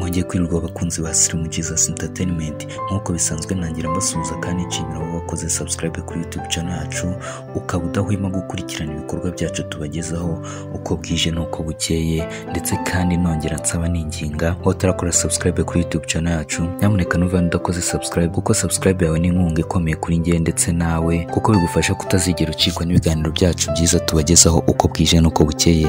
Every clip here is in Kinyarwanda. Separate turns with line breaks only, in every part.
tugiye kwirirwa abakunzi ba Slim Jesus Entertainment nk'uko bisanzwe ntangira mbasuhuza kandi nshimira abo bakoze subscribe kuri YouTube channel yacu ukaba udahwema gukurikirana ibikorwa byacu tubagezaho uko bwije n'uko bukeye ndetse kandi nongera nsaba ninginga aho utarakora subscribe kuri YouTube channel yacu nyamuneka nuva udakoze subscribe kuko subscribe yawe ni inkunga ikomeye kuri njye ndetse nawe kuko bigufasha kutazigera ucikwa n'ibiganiro byacu byiza tubagezaho uko bwije n'uko bukeye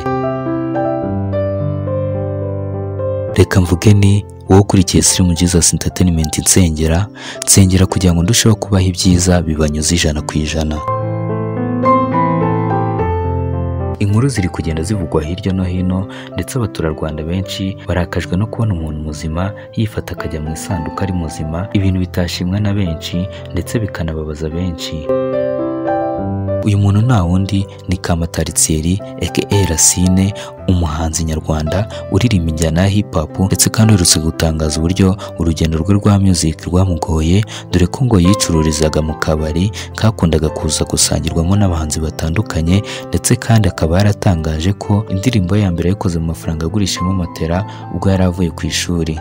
reka mvuge ni wowe ukurikiye Slim Jesus Entertainment nsengera nsengera kugira ngo ndusheho kubaha ibyiza bibanyuze ijana ku ijana inkuru ziri kugenda zivugwa hirya no hino ndetse abaturarwanda benshi barakajwe no kubona umuntu muzima yifata akajya mu isanduku ari muzima ibintu bitashimwa na benshi ndetse bikanababaza benshi uyu muntu nta wundi ni Kamataritsieri aka Racine umuhanzi nyarwanda uririmba injyana ya hip hop ndetse kandi uherutse gutangaza uburyo urugendo rwe rwa music rwamugoye dore ko ngo yicururizaga mu kabari kakundaga kuza gusangirwamo n'abahanzi batandukanye ndetse kandi akaba yaratangaje ko indirimbo ye ya mbere yayikoze mu mafaranga agurishamo matera ubwo yari avuye ku ishuri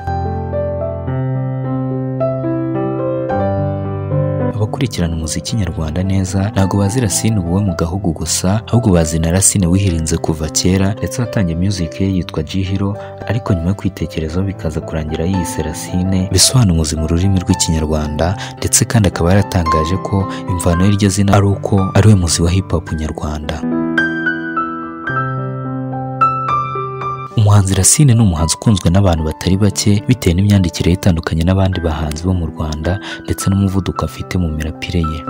abakurikirana umuziki nyarwanda neza ntabwo bazi Racine ubuwe mu gahugu gusa ahubwo bazi na Racine wihirinze kuva kera ndetse watangiye music ye yitwa Jihiro ariko nyuma yo kwitekerezaho bikaza kurangira yiyise Racine bisobanuye mu rurimi rw'ikinyarwanda ndetse kandi akaba yaratangaje ko imvano y'iryo zina ari uko ari we muzi wa hip hop nyarwanda umuhanzi Racine ni umuhanzi ukunzwe n'abantu batari bake bitewe n'imyandikire ye itandukanye n'abandi bahanzi bo mu Rwanda ndetse n'umuvuduko afite mu mirapire ye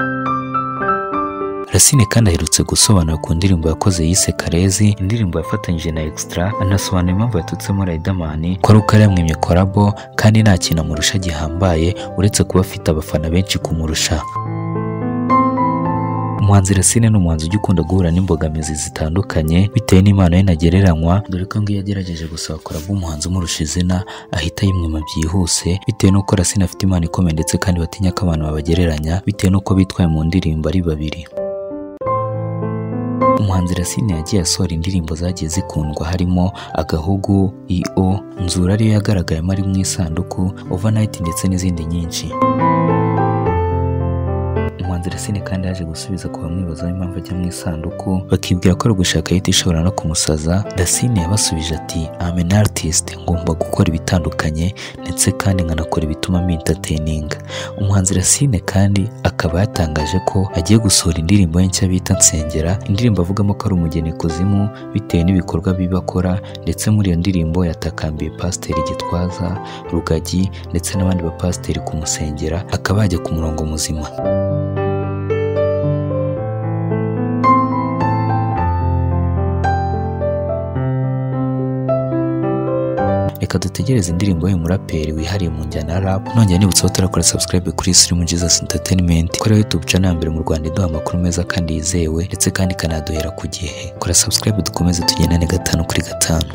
Racine kandi aherutse gusobanura ku ndirimbo yakoze yise Karezi indirimbo yafatanyije na Extra anasobanura impamvu yatutsemo Riderman ko ari uko yaramwimye korabo kandi nta kintu amurusha gihambaye uretse kuba afite abafana benshi kumurusha umuhanzi Racine ni umuhanzi ujya ukunda guhura n'imbogamizi zitandukanye bitewe n'impano ye ntagereranywa dore ko iyo yagerageje gusaba korabo umuhanzi umurusha izina ahita yimwima byihuse bitewe n'uko Racine afite impano ikomeye ndetse kandi batinya ko abantu babagereranya bitewe n'uko bitwaye mu ndirimbo ari babiri umuhanzi Racine yagiye asohora indirimbo zagiye zikundwa harimo agahugu iyo nzura ariyo yagaragayemo ari mu isanduku overnight ndetse n'izindi nyinshi umuhanzi Racine kandi yaje gusubiza ku bamwibazaho impamvu ajya mu isanduku bakibwira ko ari ugushaka hiti ishobora no kumusaza Racine yabasubije ati I'm an artist ngomba gukora ibitandukanye ndetse kandi nkanakora ibituma mintatininga umuhanzi Racine kandi akaba yatangaje ko agiye gusohora indirimbo ye nshya bita Nsengera indirimbo avugamo ko ari umugeni kuzimu bitewe n'ibikorwa biba akora ndetse muri iyo ndirimbo yatakambiye pasiteri Gitwaza Rugagi ndetse n'abandi bapasiteri kumusengera akaba yajya ku murongo muzima reka dutegereze indirimbo y'umuraperi wihariye mu njyana ya rap nongera nibutsa utarakora subscribe kuri Slim Jesus Entertainment ko ariyo YouTube channel ya mbere mu Rwanda iduha amakuru meza kandi yizewe ndetse kandi ikanaduhera ku gihe kora subscribe dukomeze tugendane gatanu kuri gatanu